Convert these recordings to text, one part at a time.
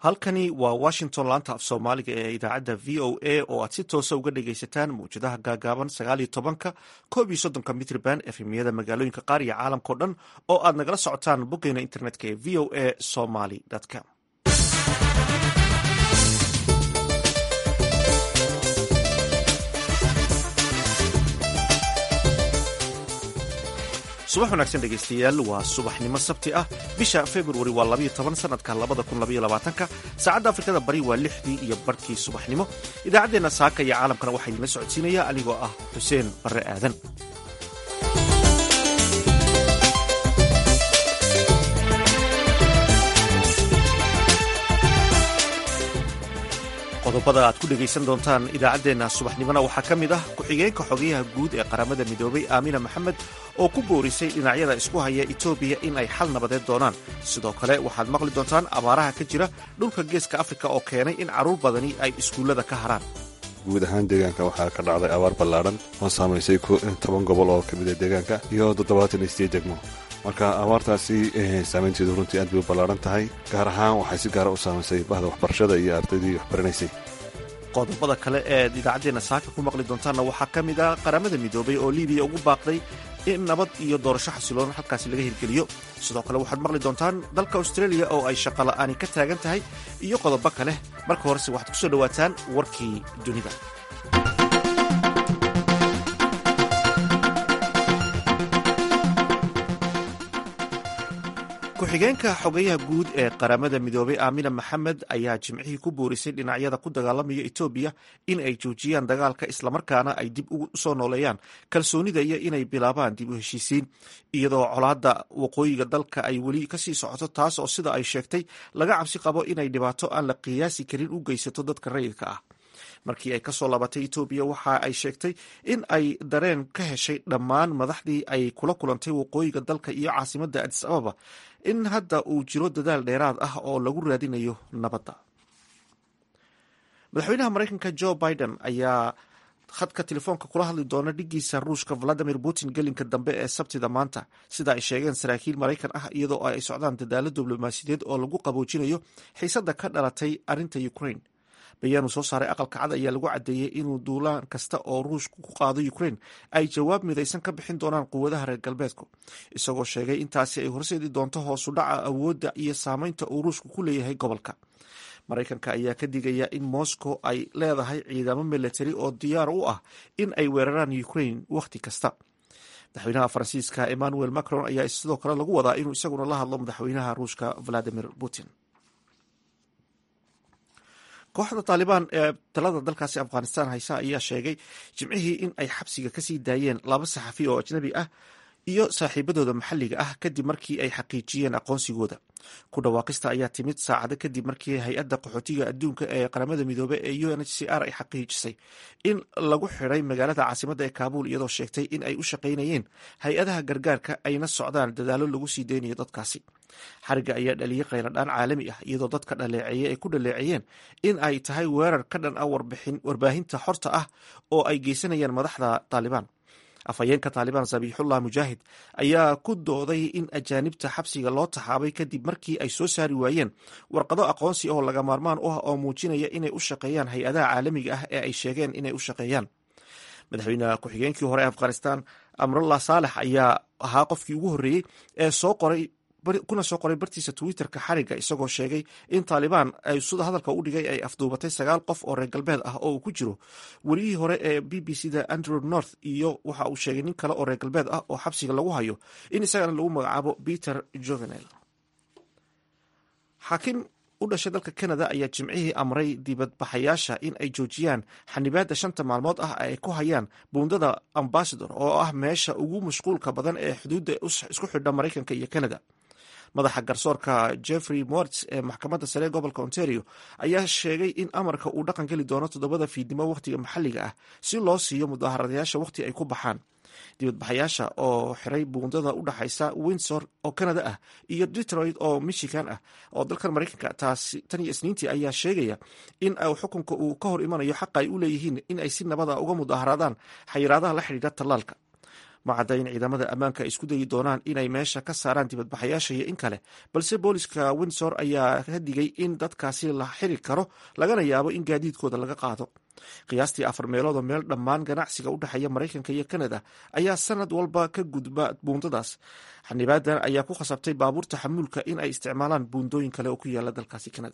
halkani waa washington laanta af soomaaliga ee idaacadda v o a oo aad si toosa uga dhagaysataan mawjadaha gaagaaban sagaaliyo tobanka koob iyo soddonka mitrban efemiyada magaalooyinka qaar iyo caalamkao dhan oo aad nagala socotaan boggeena internetka ee v o a somaly com subax wanaagsan dhegaystayaal waa subaxnimo sabti ah bisha februari waa labayo toban sanadka labada kun labaiyo labaatanka saacadda afrikada bari waa lixdii iyo barhkii subaxnimo idaacaddeenna saaka iyo caalamkana waxaa idinla socodsiinaya anigoo ah xuseen barre aadan qodobada aad ku dhegaysan doontaan idaacaddeenna subaxnimona waxaa ka mid ah ku-xigeenka xogayaha guud ee qaramada midoobay aamina maxamed oo ku boorisay dhinacyada isku haya etoobiya in ay xal nabadeed doonaan sidoo kale waxaad maqli doontaan abaaraha ka jira dhulka geeska afrika oo keenay in carruur badani ay iskuullada ka haraan guud ahaan deegaanka waxaa ka dhacday abaar ballaadhan oo saamaysay toban gobol oo ka mida deegaanka iyo toddobaatan iyo sideed degmo marka abaartaasi saamaynteedu runtii aad bay u ballaadhan tahay gaar ahaan waxay si gaara u saamaysay bahda waxbarashada iyo ardaydii waxbaranaysay qodobada kale eed idaacaddeenna saaka ku maqli doontaanna waxaa ka mid ah qaramada midoobay oo libiya ugu baaqday in nabad iyo doorasho xasiloon halkaasi laga hirgeliyo sidoo kale waxaad maqli doontaan dalka australia oo ay shaqola'aani ka taagan tahay iyo qodobo kale marka horese waxaad ku soo dhowaataan warkii dunida ku-xigeenka xogayaha guud ee qaramada midoobay aamina maxamed ayaa jimcihii ku boorisay dhinacyada ku dagaalamaya etoobiya in ay joojiyaan dagaalka islamarkaana ay dib u soo nooleeyaan kalsoonida iyo inay bilaabaan dib u heshiisiin iyadoo colaadda waqooyiga dalka ay weli kasii socoto taas oo sida ay sheegtay laga cabsi qabo inay dhibaato aan la qiyaasi karin u geysato dadka rayidka ah markii ay kasoo laabatay etoobiya waxa ay sheegtay in ay dareen ka heshay dhammaan madaxdii ay kula kulantay waqooyiga dalka iyo caasimadda adis ababa in hadda uu jiro dadaal dheeraad ah oo lagu raadinayo nabadda madaxweynaha maraykanka jo biden ayaa khadka telefoonka kula hadli doona dhigiisa ruushka valadimir putin gelinka dambe ee sabtida maanta sida ay sheegeen saraakiil maraykan ah iyadoo ay socdaan dadaalo diblomaasiyadeed oo lagu qaboojinayo xiisadda ka dhalatay arrinta ukraine bayaanu soo saaray aqalka cad ayaa lagu caddeeyey inuu duulaan kasta oo ruushku ku qaado ukraine ay jawaab midaysan ka bixin doonaan quwadaha reer galbeedku isagoo sheegay intaasi ay horseedi doonto hoosu dhaca awoodda iyo saameynta uu ruushku ku leeyahay gobolka maraykanka ayaa ka digaya in moscow ay leedahay ciidamo milatari oo diyaar u ah in ay weeraraan ukraine wakhti kasta madaxweynaha faransiiska emmanuel macron ayaa sidoo kale lagu wadaa inuu isaguna la hadlo madaxweynaha ruushka valadimir putin kooxda taalibaan ee talada dalkaasi afghanistan haysa ayaa sheegay jimcihii in ay xabsiga kasii daayeen laba saxafi oo ajnabi ah iyo saaxiibadooda maxalliga ah kadib markii ay xaqiijiyeen aqoonsigooda ku dhawaaqista ayaa timid saacado kadib markii hay-adda qaxootiga adduunka ee qaramada midoobey ee u n h c r ay xaqiijisay in lagu xiday magaalada caasimadda ee kaabuul iyadoo sheegtay in ay u shaqaynayeen hay-adaha gargaarka ayna socdaan dadaalo lagu sii deynayo dadkaasi xariga ayaa dhaliyey qayladhaan caalami ah iyadoo dadka dhaleeceeye ay ku dhaleeceeyeen in ay tahay weerar ka dhan ah warbaahinta xorta ah oo ay geysanayaan madaxda taalibaan afhayeenka taalibaan sabiixullah mujaahid ayaa ku dooday in ajaanibta xabsiga loo taxaabay kadib markii ay soo saari waayeen warqado aqoonsi oo laga maarmaan u ah oo muujinaya inay u shaqeeyaan hay-adaha caalamiga ah ee ay sheegeen inay u shaqeeyaan madaxweyne ku-xigeenkii hore ee afghanistan amrullah saalex ayaa ahaa qofkii ugu horreeyey ee soo qoray kuna soo qoray bartiisa twitterka xariga isagoo sheegay in taalibaan ay sida hadalka u dhigay ay afduubatay sagaal qof oo reer galbeed ah oo uu ku jiro weliyihii hore ee b b c da andrew north iyo waxa uu sheegay nin kale oo reer galbeed ah oo xabsiga lagu hayo in isagana lagu magacaabo peter jovenel xaakim u dhashay dalka canada ayaa jimcihii amray dibadbaxayaasha in ay joojiyaan xanibaadda shanta maalmood ah ay ku hayaan buundada ambasador oo ah meesha ugu mashquulka badan ee xuduudda isku xidha maraykanka iyo canada madaxa garsoorka jeffrey morts ee maxkamadda sare ee gobolka ontario ayaa sheegay in amarka uu dhaqan geli doono toddobada fiidnimo wakhtiga maxalliga ah si loo siiyo mudaharadayaasha wakhti ay ku baxaan dibadbaxayaasha oo xiray buundada u dhaxaysa windsor oo canada ah iyo detroit oo michigan ah oo dalkan maraykanka taasi tan iyo isniintii ayaa sheegaya in xukunka uu ka hor imanayo xaqa ay u leeyihiin in ay si nabada uga mudaharaadaan xayiraadaha la xidhiidha tallaalka ma cadda in ciidamada ammaanka ay isku dayi doonaan inay meesha ka saaraan dibadbaxayaasha iyo in kale balse booliska windsor ayaa ka digay in dadkaasi la xiri karo lagana yaabo in gaadiidkooda laga qaado qiyaastii afar meeloodoo meel dhammaan ganacsiga u dhexeeya maraykanka iyo kanada ayaa sanad walba ka gudba buundadaas xanibaadan ayaa ku khasabtay baabuurta xamuulka in ay isticmaalaan buundooyin kale oo ku yaala dalkaasi kanada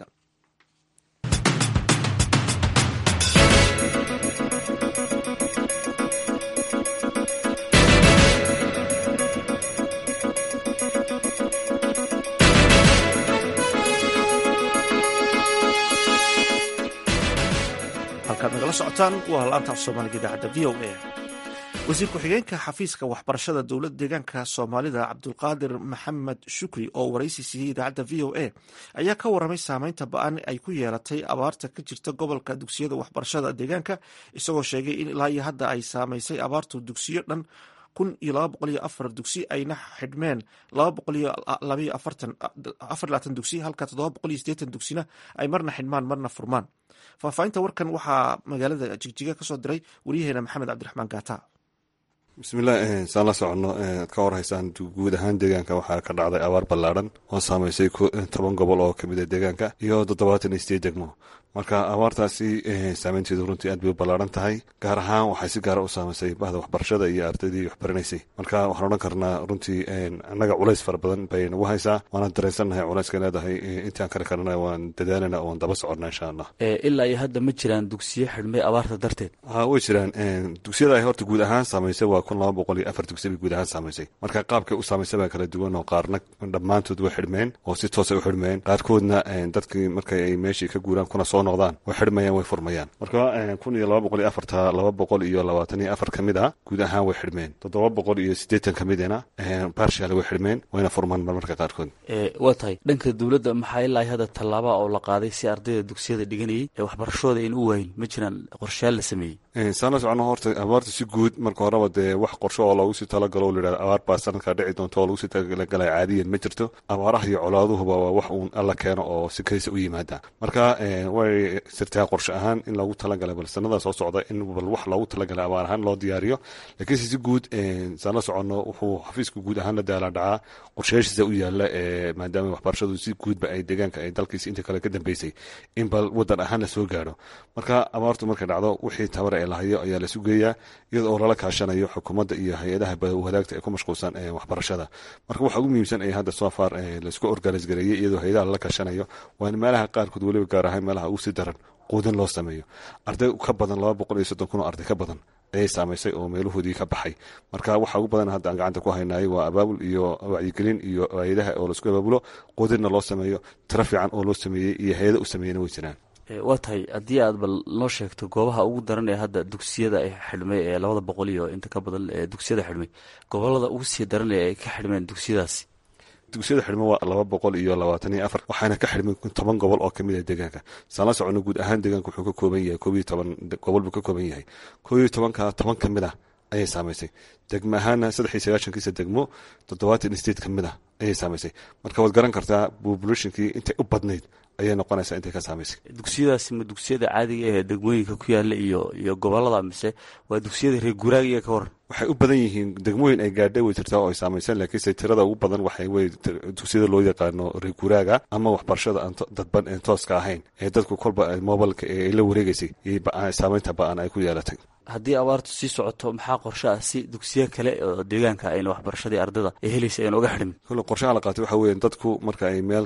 halkaad nagala socotaan waa laanta af soomaaliga idaacadda v o a wasiir ku-xigeenka xafiiska waxbarashada dowladda deegaanka soomaalida cabdulqaadir maxamed shukri oo waraysi siiyey idaacadda v o a ayaa ka waramay saameynta ba-an ay ku yeelatay abaarta ka jirta gobolka dugsiyada waxbarashada deegaanka isagoo sheegay in ilaa iyo hadda ay saameysay abaartu dugsiyo dhan kun iyo laba boqol iyo afar dugsi ayna xidhmeen laba boqol iyo labaiyo afartan afar labaatan dugsi halka toddoba boqol iyo siddeetan dugsina ay marna xidhmaan marna furmaan faahfaahinta warkan waxaa magaalada jigjiga ka soo diray waryaheena maxamed cabdiraxmaan gaata bismillaah saan la soconno ad ka warhaysaan guud ahaan deegaanka waxaa ka dhacday abaar ballaadhan oo saamaysay toban gobol oo kamid a deegaanka iyo toddobaatan iyo sideed degmo marka abaartaasi saameynteedu runtii aad bay u ballaaran tahay gaar ahaan waxay si gaara u saamaysay bahda waxbarashada iyo ardaydii waxbaranaysay marka waxaan odhan karnaa runtii annaga culays fara badan bay nagu haysaa waana dareensannahay culayska leedahay intaan kari karana waan dadaalana waan daba soconna insha allah ilaa iyo hadda ma jiraan dugsiyo xidhmay abaarta darteed ha way jiraan dugsiyada ay horta guud ahaan saamaysay waa kun laba boqol iyo afar dugsi bay guud ahaan saamaysay marka qaabkay u saamaysay baa kala duwan oo qaarna dhammaantood way xidhmeen oo si toosay u xidhmeen qaarkoodna dadkii markay ay meeshii ka guuraan kuna soo noqdaan way xidhmayaan way furmayaan marka kun iyo laba boqol iyo afarta laba boqol iyo labaatan iyo afar ka mid a guud ahaan way xidhmeen toddoba boqol iyo siddeetan ka midina barshal way xidhmeen wayna furmaan marmarka qaarkood waa tahay dhanka dowladda maxaa ilaa hadda tallaaba oo la qaaday si ardayda dugsiyada dhiganayay ee waxbarashooda in u waayin ma jiraan qorshayaal la sameeyey saan la socono horta abaarta si guud marka horeba dee wax qorsho oo loogu sii talagalo o layidhahdo abaar baa sanadkaa dhici doonta oo lagu sii talagalay caadiyan ma jirto abaaraha iyo colaaduhuba waa wax uun alla keeno oo si kaysa u yimaada marka way sirtaa qorshe ahaan in loogu talagalay bal sanada soo socda in bal wax loogu talagalay abaar ahaan loo diyaariyo laakiinse si guud saan la soconno wuxuu xafiisku guud ahaan la daalaa dhacaa qorshayaashiisa u yaala maadaama waxbarashadu si guudba ay deegaanka ay dalkiisa inta kale ka dambeysay in bal wadan ahaan la soo gaadho marka abaartu markay dhacdo wixii tabar ee lahayo ayaa la sugeeyaa iyada oo lala kaashanayo xukuumadda iyo hay-adaha wadaagta ee ku mashquulsan waxbarashada marka waxa ugu muhiimsan ee hadda soo far laisku organis gareeyey iyadoo hay-adaha lala kaashanayo waa in meelaha qaarkood weliba gaar ahaan meelaha ugu sii daran quudin loo sameeyo arday ka badan laba boqol iyo soddon kun oo arday ka badan ayay saamaysay oo meelahoodii ka baxay marka waxa ugu badan hadda aan gacanta ku haynaay waa abaabul iyo wacyigelin iyo hay-adaha oo laisku abaabulo quudinna loo sameeyo tiro fiican oo loo sameeyey iyo hay-ada u sameeyena way jiraan waa tahay haddii aad bal noo sheegto goobaha ugu daran ee hadda dugsiyada ay xidhmay ee labada boqol iyo inta ka badan ee dugsiyada xidhmay gobolada ugu sii daran ee ay ka xidhmeen dugsiyadaasi dugsiyada xidhmo waa laba boqol iyo labaatan iyo afar waxaana ka xidhmay toban gobol oo kamid ah deegaanka saan la socono guud ahaan deegaanka wuxuu ka kooban yahay koob iyo toban gobol buu ka kooban yahay koob iyo tobanka toban ka mid ah ayay saamaysay degmo ahaana saddex iyo sagaashankiisa degmo toddobaatan state ka mid ah ayay saamaysay marka waad garan kartaa populationkii intay u badnayd ayay noqonaysaa intay ka saamaysay dugsiyadaasi ma dugsiyada caadiga ee degmooyinka ku yaala iyo iyo gobolada mise waa dugsiyada reer guuraaga iyo ka waran waxay u badan yihiin degmooyin ay gaadhay way jirtaa oo ay saamaysan laakiinse tirada ugu badan waxay wey dugsiyada loo yaqaano reer guuraaga ama waxbarashada aan dadban een tooska ahayn ee dadku kolba mobilka ee la wareegaysay saamaynta ba-an ay ku yeelatay haddii abaartu sii socoto maxaa qorshe ah si dugsiyo kale oo deegaanka ayna waxbarashadii ardada ay helaysa ayna uga xidhmin kule qorshaha la qaatay waxa weya dadku marka ay meel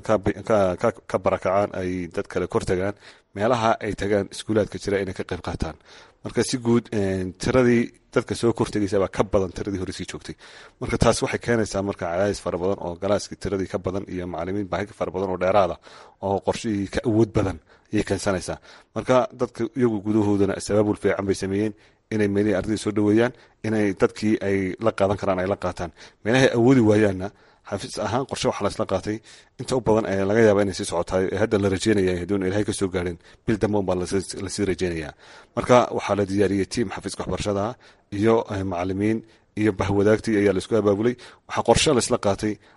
ka barakacaan ay dad kale kor tagaan meelaha ay tagaan iskuulaadka jira inay ka qayb qaataan marka si guud tiradii dadka soo kortegaysa baa ka badan tiradii hore sii joogtay marka taas waxay keenaysaa marka cadaadis fara badan oo galaaskii tiradii ka badan iyo macalimiin baahi fara badan oo dheeraada oo qorshihii ka awood badan ayay keensanaysaa marka dadka iyagu gudahoodana sabaabul fiican bay sameeyeen inay meelihii ardayda soo dhaweeyaan inay dadkii ay la qaadan karaan ay la qaataan meelahay awoodi waayaanna xafiis ahaan qorshe waxaa laisla qaatay inta u badan ee laga yaaba inay sii socotaay ee hadda la rajeynaya haduuna ilahay ka soo gaadhin bil damban baa lasii rajeynayaa marka waxaa la diyaariyey tiam xafiiska waxbarashada iyo macalimiin iyo bahwadaagtii ayaa laisku abaabulay waxaa qorshe laisla qaatay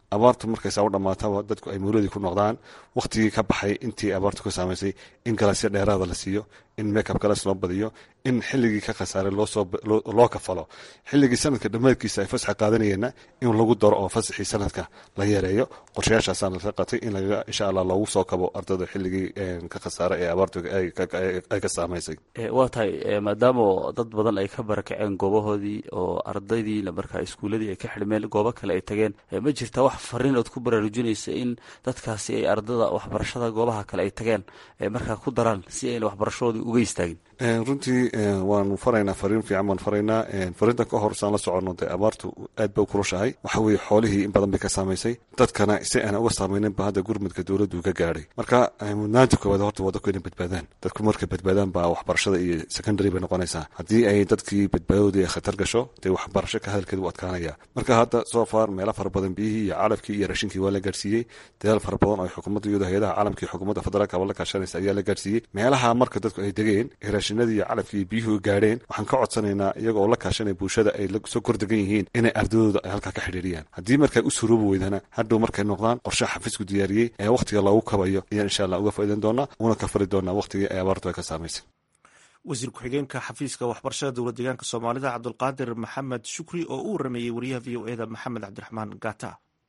abaartu markaysaa u dhammaataba dadku ay mawladii ku noqdaan wakhtigii ka baxay intii abaartu ka saamaysay in galasyo dheeraada la siiyo in makeup galas loo badiyo in xilligii ka khasaaray loo kafalo xilligii sanadka dhammaadkiisa ay fasaxa qaadanayeenna in lagu daro oo fasaxii sanadka la yareeyo qorshayaashaasaan laga qatay in laga insha allah loogu soo kabo ardayda xilligii ka khasaaray ee abaartu ay ka saamaysay waa tahay maadaama dad badan ay ka barakaceen goobahoodii oo ardaydiina markaa iskuuladii ay ka xidhmeen goobo kale ay tageen ma jirta wax fariin ood ku baraarujinaysa in dadkaasi ay ardada waxbarashada goobaha kale ay tageen markaa ku daraan si ayna waxbarashadoodii uga istaagin runtii waanu faraynaa fariin fiican baan faraynaa fariintan ka hor saan la soconno dee abaartu aad bay u kulushahay waxa weeye xoolihii in badan bay ka saamaysay dadkana si aan uga saamayninba hadda gurmudka dowladdu ka gaadhay marka mudnaanta koowaad horta waa dadku inay badbaadaan dadku markay badbaadaan baa waxbarashada iyo secondary bay noqonaysaa haddii ay dadkii badbaadadoodii ay khatar gasho dee waxbarasho ka hadalkeeda u adkaanaya marka hadda soo far meelo fara badan biyihii iyo calafkii iyo rashinkii waa la gaadhsiiyey dadaal fara badan oo xukuumadda iyadoo hay-adaha caalamka iyo xukuumadda federaalka ba la kaashanaysa ayaa la gaadhsiiyey meelaha marka dadku ay degeen raashinadii iyo calafkii iyo biyuhu gaadheen waxaan ka codsanaynaa iyaga oo la kaashanaya bulshada ay soo kordegan yihiin inay ardadooda ay halkaa ka xidhiiriyaan haddii markay u suroobi weydana hadhow markay noqdaan qorshaha xafiisku diyaariyey ee wakhtiga loogu kabayo ayaan insha allah uga faa'iidan doonaa una ka fari doonaa wakhtigii ay abaartu ay ka saamaysay wasiir ku-xigeenka xafiiska waxbarashada dowlad deegaanka soomaalida cabdulqaadir maxamed shukri oo u warameeyey wariyaha v o eda maxamed cabdiraxmaan gata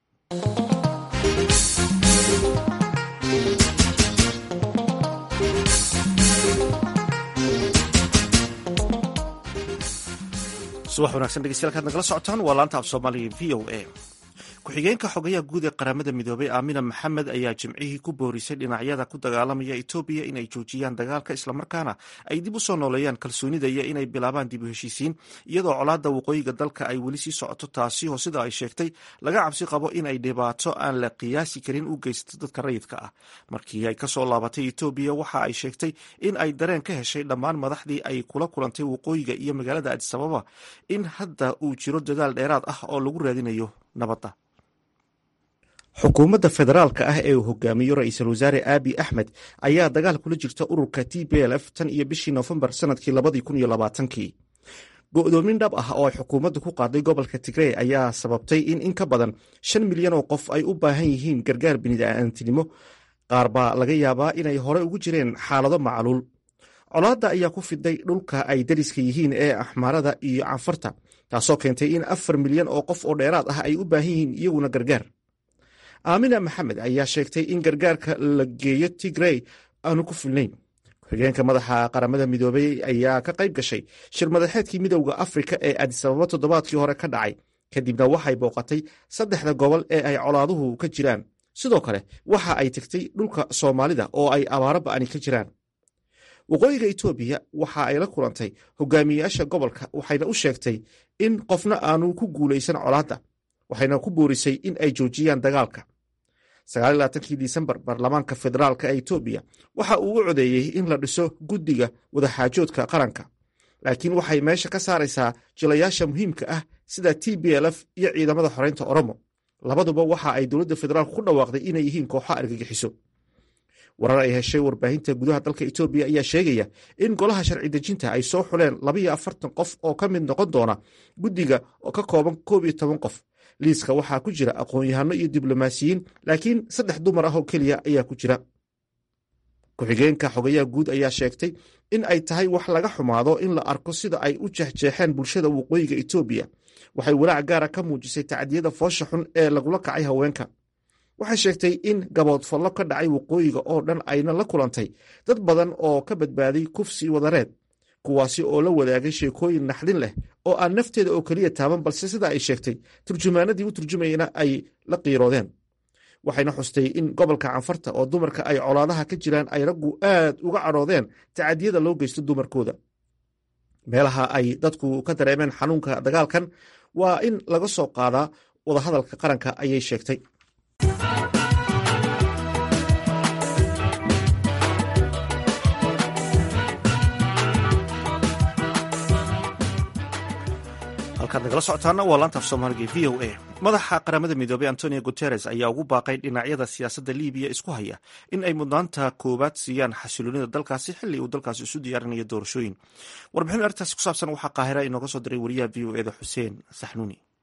subax wanagsan dhegeystayaal kaad nagala socotaan waa laanta af soomaaliga v o a ku-xigeenka xogayaha guud ee qaramada midoobay aamina maxamed ayaa jimcihii ku boorisay dhinacyada ku dagaalamaya etoobiya inay joojiyaan dagaalka islamarkaana ay dib u soo nooleeyaan kalsoonida iyo inay bilaabaan dib u heshiisiin iyadoo colaadda waqooyiga dalka ay weli sii socoto taasi oo sida ay sheegtay laga cabsi qabo in ay dhibaato aan la qiyaasi karin u geysato dadka rayidka ah markii ay kasoo laabatay etoobiya waxa ay sheegtay in ay dareen ka heshay dhammaan madaxdii ay kula kulantay waqooyiga iyo magaalada adisababa in hadda uu jiro dadaal dheeraad ah oo lagu raadinayo nabadda xukuumadda federaalka ah ee uu hogaamiyo ra-iisul wasaare aabi axmed ayaa dagaal kula jirta ururka t b l f tan iyo bishii noofembar sanadkii labadii kun iyo labaatankii go-doomin dhab ah oo ay xukuumaddu ku qaaday gobolka tigrey ayaa sababtay in in ka badan shan milyan oo qof ay u baahan yihiin gargaar bini'aadantinimo qaar baa laga yaabaa inay hore ugu jireen xaalado macluul colaadda ayaa ku fiday dhulka ay dariska yihiin ee axmaarada iyo canfarta taasoo keentay in afar milyan oo qof oo dheeraad ah ay u baahan yihiin iyaguna gargaar aamina maxamed ayaa sheegtay in gargaarka la geeyo tigrey aanu ku filnayn ku-xigeenka madaxa qaramada midoobey ayaa ka qayb gashay shir madaxeedkii midowda afrika ee adisababa toddobaadkii hore ka dhacay kadibna waxay booqatay saddexda gobol ee ay colaaduhu ka jiraan sidoo kale waxa ay tegtay dhulka soomaalida oo ay abaaro ba'ani ka jiraan waqooyiga etoobiya waxa ay la kulantay hogaamiyeyaasha gobolka waxayna u sheegtay in qofna aanu ku guulaysan colaadda waxayna ku boorisay in ay joojiyaan dagaalka sagaalaaatankii disembar baarlamaanka federaalka ee etoobiya waxa uu u codeeyey in la dhiso guddiga wadaxaajoodka qaranka laakiin waxay meesha ka saaraysaa jilayaasha muhiimka ah sida t b l f iyo ciidamada xoreynta oromo labaduba waxa ay dowladda federaalk ku dhawaaqday inay yihiin kooxo argagixiso warar ay heshay warbaahinta gudaha dalka etoobiya ayaa sheegaya in golaha sharci dejinta ay soo xuleen labayo afartan qof oo ka mid noqon doona guddiga oo ka kooban koob iyo toban qof liiska waxaa ku jira aqoon-yahano iyo diblomaasiyiin laakiin saddex dumar ah oo keliya ayaa ku jira ku-xigeenka xogayaha guud ayaa sheegtay in ay tahay wax laga xumaado in la arko sida ay u jeexjeexeen bulshada waqooyiga etoobiya waxay walaac gaara ka muujisay tacdiyada foosha xun ee lagula kacay haweenka waxay sheegtay in gaboodfallo ka dhacay waqooyiga oo dhan ayna la kulantay dad badan oo ka badbaaday kufsi wadareed kuwaasi oo la wadaagay sheekooyin naxdin leh oo aan nafteeda oo keliya taaban balse sida ay sheegtay turjumaanadii u turjumayna ay la qiiroodeen waxayna xustay in gobolka canfarta oo dumarka ay colaadaha ka jiraan ay raggu aad uga cadhoodeen tacadiyada loo geysto dumarkooda meelaha ay dadku ka dareemeen xanuunka dagaalkan waa in laga soo qaadaa wadahadalka qaranka ayay sheegtay halkaad nagala socotaana waa laanta af soomaaliga v o a madaxa qaramada midoobey antonio guteres ayaa ugu baaqay dhinacyada siyaasadda libiya isku haya in ay mudnaanta koowaad siiyaan xasiloonida dalkaasi xilli uu dalkaasi isu diyaarinayo doorashooyin warbixin arrintaasi ku saabsan waxaa qaahira inooga soo diray wariyaha v o eda xuseen saxnuuni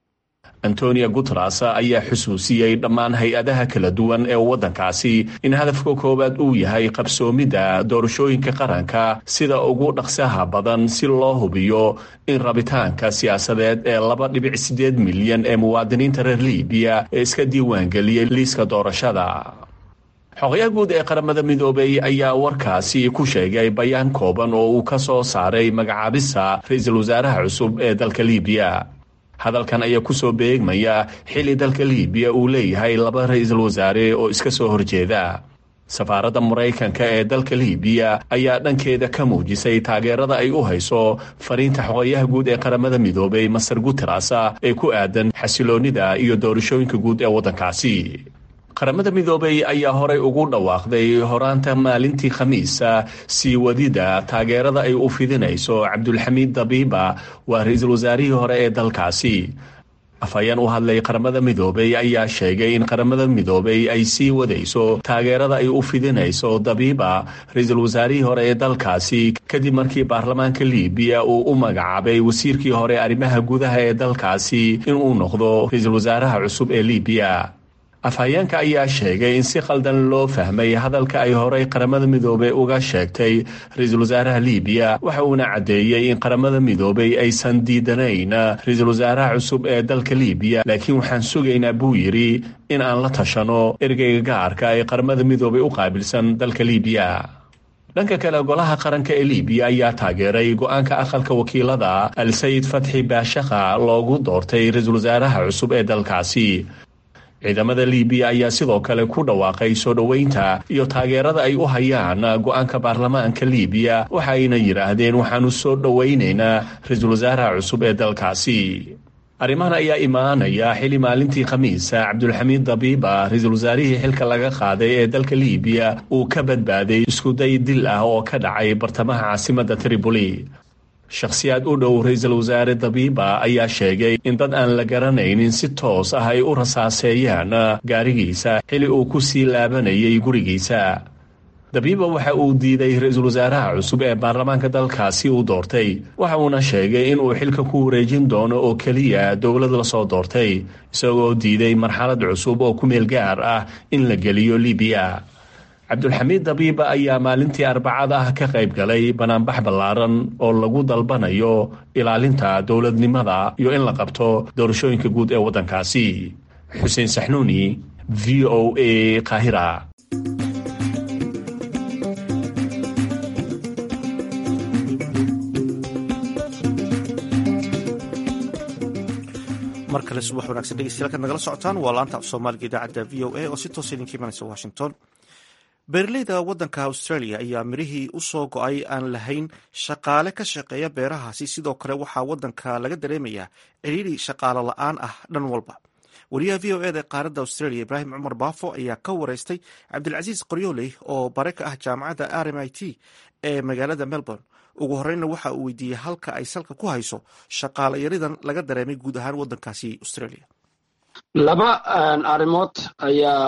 antonio guteres ayaa xusuusiyey dhammaan hay-adaha kala duwan ee waddankaasi in hadafka koowaad uu yahay qabsoomidda doorashooyinka qaranka sida ugu dhaqsaha badan si loo hubiyo in rabitaanka siyaasadeed ee laba dhibic siddeed milyan ee muwaadiniinta reer libiya ee iska diiwaangeliyey liiska doorashada xogayaha guud ee qaramada midoobay ayaa warkaasi ku sheegay bayaan kooban oo uu ka soo saaray magacaabista ra-iisul wasaaraha cusub ee dalka libiya hadalkan ayaa ku soo beegmaya xilli dalka libiya uu leeyahay laba ra-iisul wasaare oo iska soo horjeeda safaaradda maraykanka ee dalka libiya ayaa dhankeeda ka muujisay taageerada ay u hayso fariinta xogayaha guud ee qaramada midoobay master guteres ee ku aadan xasiloonnida iyo doorashooyinka guud ee waddankaasi qaramada midoobay ayaa horay ugu dhawaaqday horaanta maalintii khamiisa sii wadida taageerada ay u fidinayso cabdulxamiid dabiiba waa ra-iisul wasaarihii hore ee dalkaasi afhayeen u hadlay qaramada midoobay ayaa sheegay in qaramada midoobay ay sii wadayso taageerada ay u fidinayso dabiiba ra-iisul wasaarihii hore ee dalkaasi kadib markii baarlamaanka libiya uu u magacaabay wasiirkii hore arrimaha gudaha ee dalkaasi inuu noqdo ra-iisul wasaaraha cusub ee libiya afhayeenka ayaa sheegay in si khaldan loo fahmay hadalka ay horay qaramada midoobey uga sheegtay ra-iisul wasaaraha libiya waxa uuna caddeeyey in qaramada midoobey aysan diidanayn ra-iisul wasaaraha cusub ee dalka libiya laakiin waxaan sugaynaa buu yidhi in aan la tashano ergeyga gaarka ee qaramada midoobey u qaabilsan dalka libiya dhanka kale golaha qaranka ee libiya ayaa taageeray go-aanka aqalka wakiilada al-sayid fatxi baashakha loogu doortay ra-iisul wasaaraha cusub ee dalkaasi ciidamada libiya ayaa sidoo kale ku dhawaaqay soo dhoweynta iyo taageerada ay u hayaan go-aanka baarlamaanka libiya waxa ayna yidhaahdeen waxaanu soo dhoweynaynaa ra-iisul wasaaraha cusub ee dalkaasi arrimahan ayaa imaanaya xili maalintii khamiisa cabdulxamiid dabiiba ra-iisul wasaarihii xilka laga qaaday ee dalka libiya uu ka badbaaday iskuday dil ah oo ka dhacay bartamaha caasimadda tripoli shakhsiyaad u dhow ra-iisul wasaare dabiiba ayaa sheegay in dad aan la garanaynin si toos ah ay u rasaaseeyaan gaarigiisa xili uu ku sii laabanayay gurigiisa dabiiba waxa uu diiday ra-iisul wasaaraha cusub ee baarlamaanka dalkaasi uu doortay waxa uuna sheegay in uu xilka ku wareejin doono oo keliya dowlad lasoo doortay isagoo diiday marxalad cusub oo ku meel gaar ah in la geliyo libiya cabdulxamiid dabiiba ayaa maalintii arbacada ah ka qayb galay banaanbax ballaaran oo lagu dalbanayo ilaalinta dowladnimada iyo in la qabto doorashooyinka guud ee waddankaasi xuseen saxnuuni v o a qaahira mar kale subax wanagsan dhegeystayaal nagala socotaan waa laanta af soomaaliga idaacadda v o a oo si toosa idinka imanaysa washington beeraleyda waddanka australia ayaa mirihii u soo go-ay aan lahayn shaqaale ka shaqeeya beerahaasi sidoo kale waxaa waddanka laga dareemayaa ciriiri shaqaalo la-aan ah dhan walba wariyaha v o eda ee qaaradda australia ibraahim cumar baafo ayaa ka wareystay cabdilcasiis qoryooley oo bare ka ah jaamacadda r m i t ee magaalada melbourne ugu horeyna waxa uu weydiiyey halka ay salka ku hayso shaqaalo yaridan laga dareemay guud ahaan waddankaasi australia laba arrimood ayaa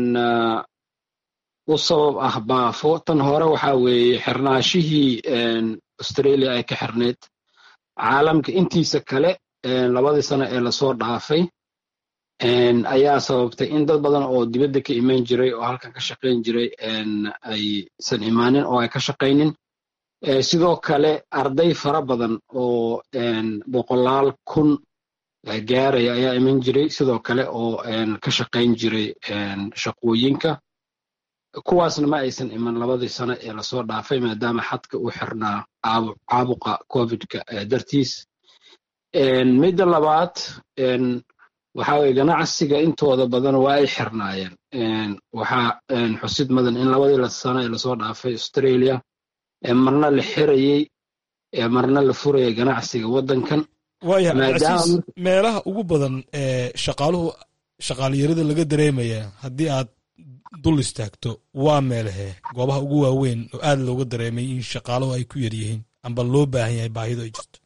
u sabab ah baafo tan hore waxa weeye xirnaashihii australia ay ka xirneyd caalamka intiisa kale labadii sano ee lasoo dhaafay ayaa sababtay in dad badan oo dibadda ka imaan jiray oo halkan ka shaqayn jiray aysan imaanin oo ay ka shaqaynin sidoo kale arday fara badan oo boqolaal kun gaaraya ayaa iman jiray sidoo kale oo ka shaqayn jiray shaqooyinka kuwaasna ma aysan iman labadii sano ee lasoo dhaafay maadaama xadka uu xirnaa caabuqa covidka dartiis midda labaad waxa weye ganacsiga intooda badan waa ay xirnaayeen waxaa xusid mudan in labadii sano ee lasoo dhaafay australia marna la xirayey marna la furayay ganacsiga waddankan waaya cabdicasiis meelaha ugu badan ee shaqaaluhu shaqaalyarida laga dareemaya haddii aad dul istaagto waa meelahee goobaha ugu waaweyn oo aad looga dareemay in shaqaaluhu ay ku yar yihiin amba loo baahan yahay baahidu ay jirto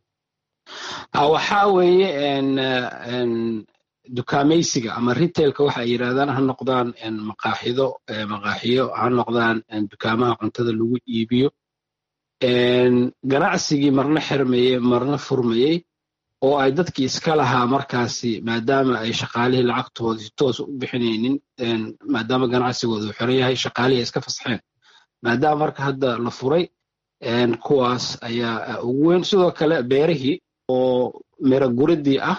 waxaa weeye dukaamaysiga ama retailka waxa ay yidhahdaan ha noqdaan maqaaxido maqaaxiyo ha noqdaan dukaamaha cuntada lagu iibiyo ganacsigii marna xirmayey marna furmayey oo ay dadkii iska lahaa markaasi maadaama ay shaqaalihii lacagtooda si toos u bixinaynin maadaama ganacsigooda uu xiran yahay shaqaalihii ay iska fasxeen maadaama marka hadda la furay kuwaas ayaa ugu weyn sidoo kale beerihii oo miro guridii ah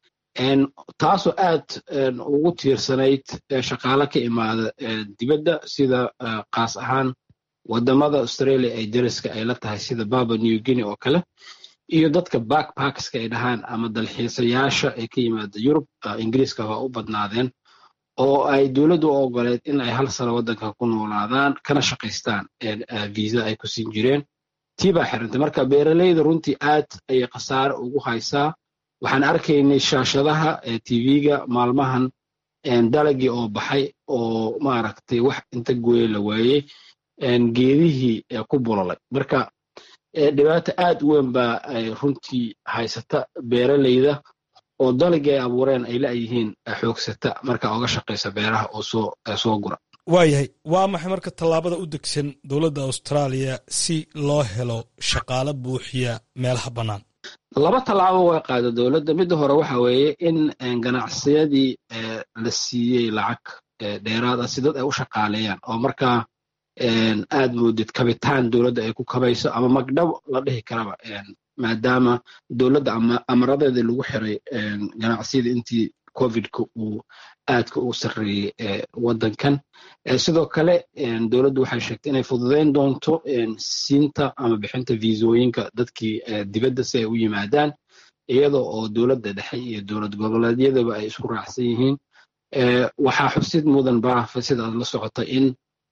taasoo aad ugu tiirsanayd shaqaale ka imaada dibadda sida kaas ahaan wadamada australia ay dariska ay la tahay sida baba new guinea oo kale iyo dadka backpackska ay dhahaan ama dalxiisayaasha ay ka yimaada yurub ingiriiska waa u badnaadeen oo ay dowladdu u ogoleed in ay hal sano waddanka ku noolaadaan kana shaqaystaan visa ay ku siin jireen tii baa xirantay marka beeraleyda runtii aad ayay khasaare ugu haysaa waxaan arkaynay shaashadaha tv-ga maalmahan dalagii oo baxay oo maaragtay wax inta gooye la waayey geedihii ku bulalay marka dhibaato aad u weyn baa ay runtii haysata beeraleyda oo dalagii ay abuureen ay la'yihiin xoogsata marka oga shaqaysa beeraha oo soo gura waayahay waa maxay marka tallaabada u degsan dowladda austraaliya si loo helo shaqaale buuxiya meelaha bannaan laba tallaabo way qaada dowladda midda hore waxa weeye in ganacsiyadii la siiyey lacag dheeraad ah si dad ay u shaqaaleeyaan oo markaa aad moodid kabitaan dowladda ay ku kabayso ama magdhab la dhihi karaba maadaama dowladda amaradeeda lagu xiray ganacsiyada intii covidka uu aadka u sarreeyey waddankan sidoo kale dowladdu waxay sheegtay inay fududayn doonto siinta ama bixinta viisooyinka dadkii dibadda si ay u yimaadaan iyada oo dowladda dhexe iyo dowlad goboleedyadaba ay isku raacsan yihiin waxaa xusid mudan baafa sida aad la socota in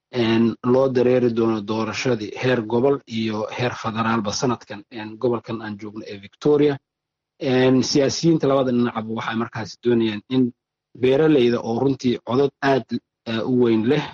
loo dareeri doono doorashadii heer gobol iyo heer federaalba sanadkan gobolkan aan joogno ee victoria siyaasiyiinta labada dhinacba waxay markaas doonayaan in beeraleyda oo runtii codod aad u weyn leh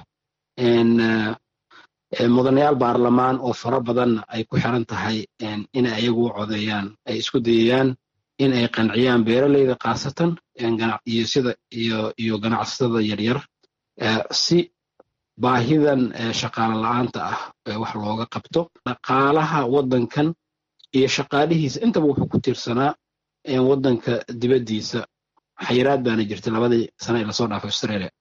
mudanayaal baarlamaan oo fara badanna ay ku xiran tahay inay ayagu u codeeyaan ay isku dayayaan in ay qanciyaan beeraleyda khaasatan iyo sida iyo ganacsatada yaryar si baahidan shaqaale la-aanta ah wax looga qabto dhaqaalaha waddankan iyo shaqaalihiisa intaba wuxuu ku tiirsanaa waddanka dibaddiisa xayiraad baana jirtay labadii sane ee lasoo dhaafay australia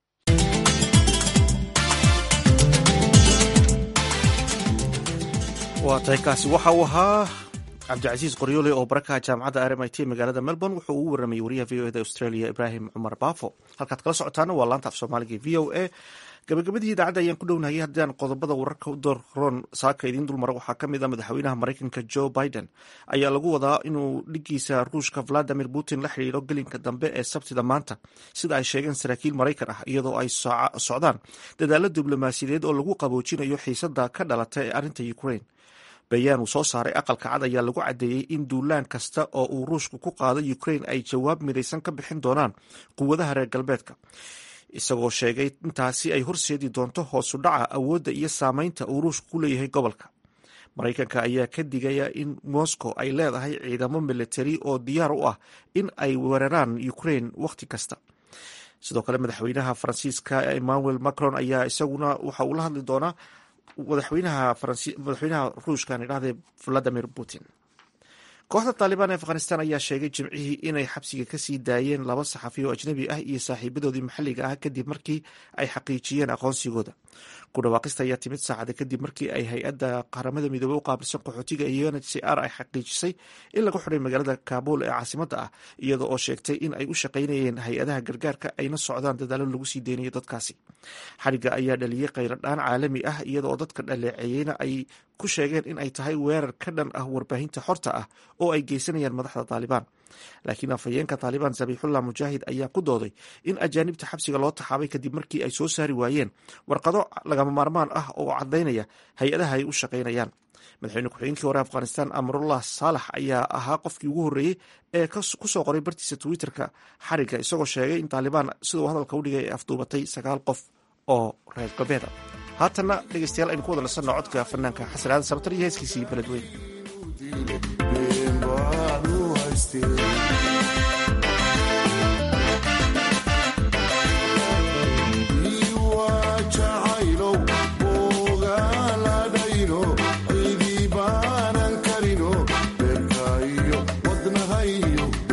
waa tahay kaasi waxa uu ahaa cabdicasiis qoryoole oo barakaha jaamacadda r m i t magaalada melbourne wuxuu ugu warramayay wariyaha v o eda australia ibraahim cumar baafo halkaad kala socotaana waa laanta af soomaaliga v o a gabagabadii idaacadda ayaan ku dhownahay haddaan qodobada wararka u doorroon saaka idiin dulmara waxaa ka mid a madaxweynaha maraykanka joe biden ayaa lagu wadaa inuu dhigiisa ruushka valadimir putin la xidhiiro gelinka dambe ee sabtida maanta sida ay sheegeen saraakiil maraykan ah iyadoo ay socdaan dadaalo diblomaasiyadeed oo lagu qaboojinayo xiisada ka dhalata ee arrinta ukraine bayaan uu soo saaray aqalka cad ayaa lagu caddeeyey in duulaan kasta oo uu ruushku ku qaado ukraine ay jawaab midaysan ka bixin doonaan quwadaha reer galbeedka isagoo sheegay intaasi ay horseedi doonto hoosu dhaca awoodda iyo saameynta uu ruushku ku leeyahay gobolka maraykanka ayaa ka digaya in moscow ay leedahay ciidamo militari oo diyaar u ah in ay weeraraan ukraine wakhti kasta sidoo kale madaxweynaha faransiiska emmanuel macron ayaa isaguna waxa uu la hadli doonaa madaxweynaha madaxweynaha ruushkan idhahdee valadimir putin kooxda taalibaan ee afghanistan ayaa sheegay jimcihii inay xabsiga kasii daayeen laba saxafi oo ajnabi ah iyo saaxiibadoodii maxalliga ah kadib markii ay xaqiijiyeen aqoonsigooda ku dhawaaqista ayaa timid saacada kadib markii ay hay-adda qaramada midoobey u qaabilsan qaxootiga iyo n h c r ay xaqiijisay in lagu xidhay magaalada kaabul ee caasimadda ah iyada oo sheegtay in ay u shaqaynayeen hay-adaha gargaarka ayna socdaan dadaalo lagu sii deynayo dadkaasi xadhigga ayaa dhaliyey qayladhaan caalami ah iyada oo dadka dhaleeceeyeyna ay ku sheegeen in ay tahay weerar ka dhan ah warbaahinta xorta ah oo ay geysanayaan madaxda taalibaan laakiin afhayeenka taalibaan sabiixullah mujaahid ayaa ku dooday in ajaanibta xabsiga loo taxaabay kadib markii ay soo saari waayeen warqado lagama maarmaan ah oo caddaynaya hay-adaha ay u shaqaynayaan madaxweyne ku-xigeenkii hore afghanistan amrullah saalax ayaa ahaa qofkii ugu horreeyey ee kusoo qoray bartiisa twitterka xarigga isagoo sheegay in taalibaan siduu hadalka u dhigay ay afduubatay sagaal qof oo reer galbeeda haatanna dhegeystayaal aynu ku wada nasanno codka fanaanka xasan aadan sabtar iyo heeskiisii beledweyn cidibaanan karino beerkaiyo wadnahayo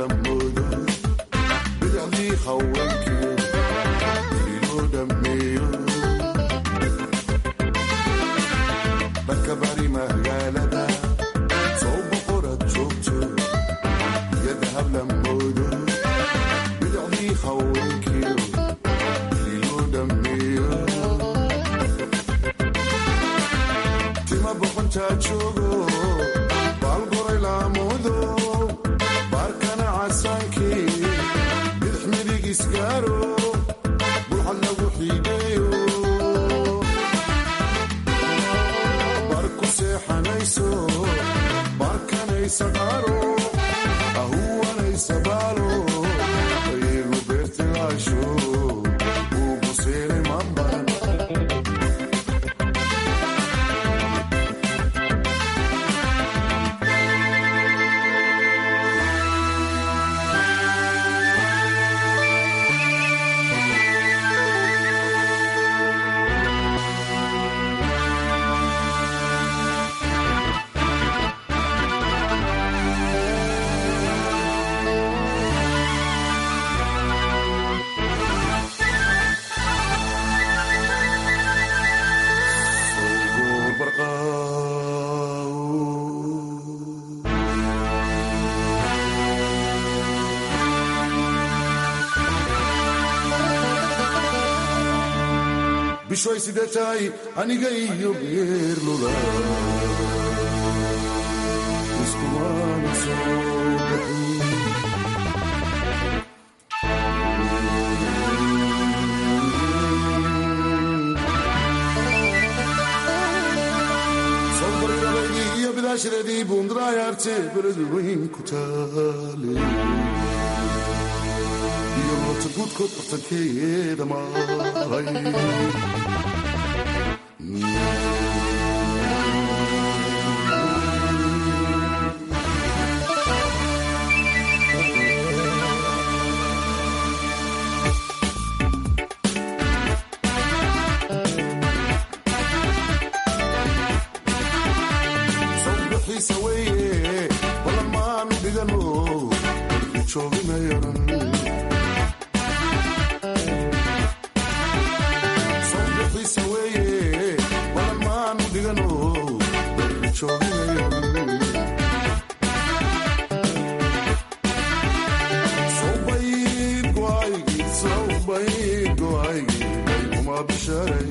hablamoodo bidacdii haweenkiyo iloo dhammeeyo dhanka bari magaalada soo boqorad joogto iyada hablamoodo bidacdii haweenkiyo iloo dhammeeyo tima boqontaa joogo baalgoray laamudo baarkana casaankii bidix midig isgaaro bulxad lagu xiideeyo bar ku seexanayso barkanaysa qaaro ahuwanaysa baalo iyagu beertilaasho ugu seeray mambaran bishoy sidee tahay aniga iyo geerlula iskumaana soo bixin sobarirabaydii iyo bidaashadeedii buundaraayaarte beled weyn ku taale iyo loota guudkood bartankeeda mahay sawbixiisa weeye balan maanu dhigano jooginayaran sawbixiisa weeye balan maanu dhigano jooginayaran sawbayd go'aygii sawbayd go'aygii bayguma bisharay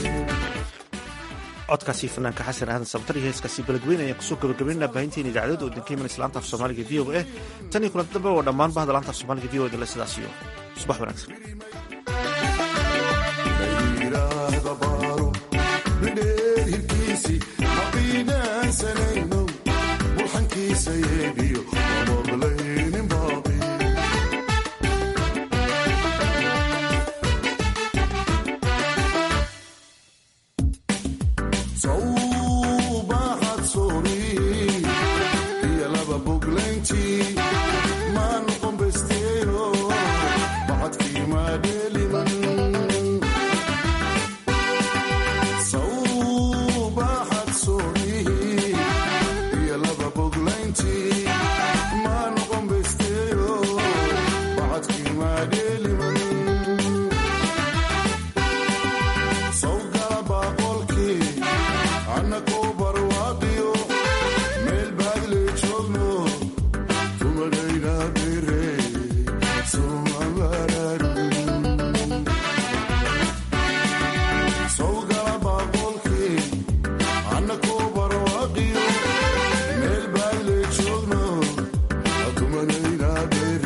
codkaasi fanaanka xasan aadan sabtar iyo heeskaasi beledweyne ayaan kusoo gabagabaynaa baahinteena idaacadooda oo idinka imanaysa laanta af soomaaliga v o a tan iyo kulanta dambe oo dhammaan bahda laanta af soomaaliga v o a dale sidaas iyo subax wanaagsan